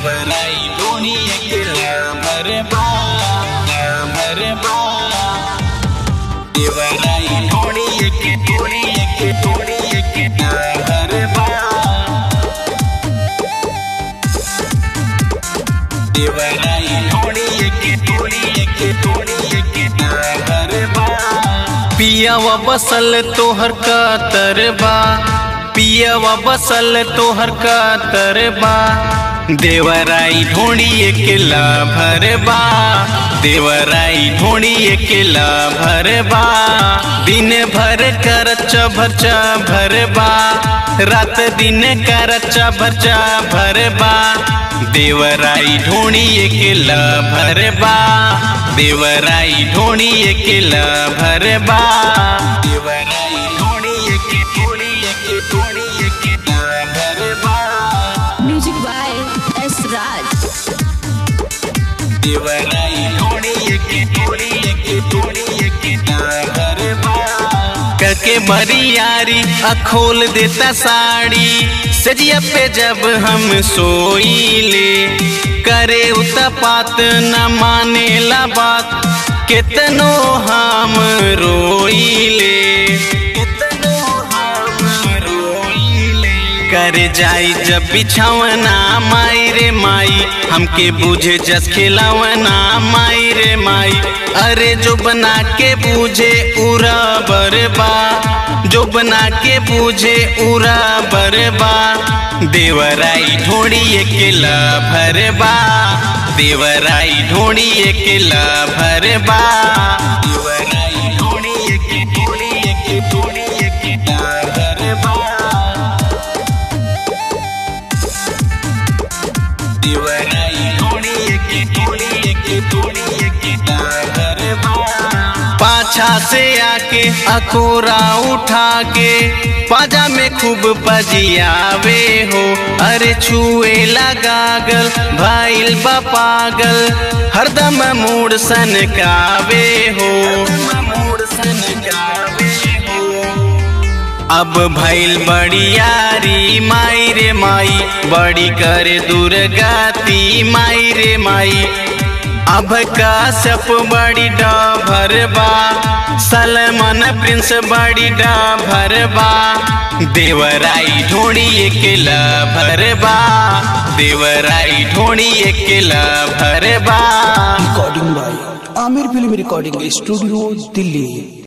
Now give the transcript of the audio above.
देवराई ढोणी केला भरबा भरबा देवराई ढोणी के ढोणी के ढोणी के भरबा देवराई ढोणी के ढोणी के ढोणी के भरबा पियावा बसल तोहर कातरबा पियावा बसल तोहर कातरबा देवराई ढोड़िए केला भरबा देवराई ढोड़िए केला भरबा दिन भर कर भरचा भरबा रात दिन कर भरचा भरबा देवराई ढोड़िए केला भरबा देवराई ढोड़िए केला भरबा देवराई ढोणी के ढोणी के ढोणी के भरबा Music by S. Raj. देवराई ढोणी के ढोणी के ढोणी के भरबा करके बरियारी अखोल देता साड़ी सजिया पे जब हम सोईले करे उतपात न माने ला बात कितनो हम रोईले कितनो हम रोइले कर जाई जब बिछावना माई रे माई हमके बुझे जस खिलावना माई रे माई अरे जो बना के बूझे उरा बरबा जो बना के बूझे उरा बरबा देवराई ढोड़ी केला भरबा देवराई ढोड़ी केला भरबा देवराई ढोणी के ढोणी के ढोणी के भरबा देवराई ढोणी के ढोणी के ढोणी के भरबा पाछा से आके अकोरा उठा के पाजा में खूब बजियावे हो अरे छुए लगागल भाईल बा पागल हरदम मूड सनकावे हो मोड़ सन गावे हो अब भइल बड़ी यारी माई रे माई बड़ी करे दुर्गाती माई रे माई अब काश्यप बड़ी डभरबा सलमान प्रिंस बड़ी डभरबा देवराई ढोड़ी केला भरबा देवराई ढोड़ी केला भरबा recording by Aamir film recording studio Delhi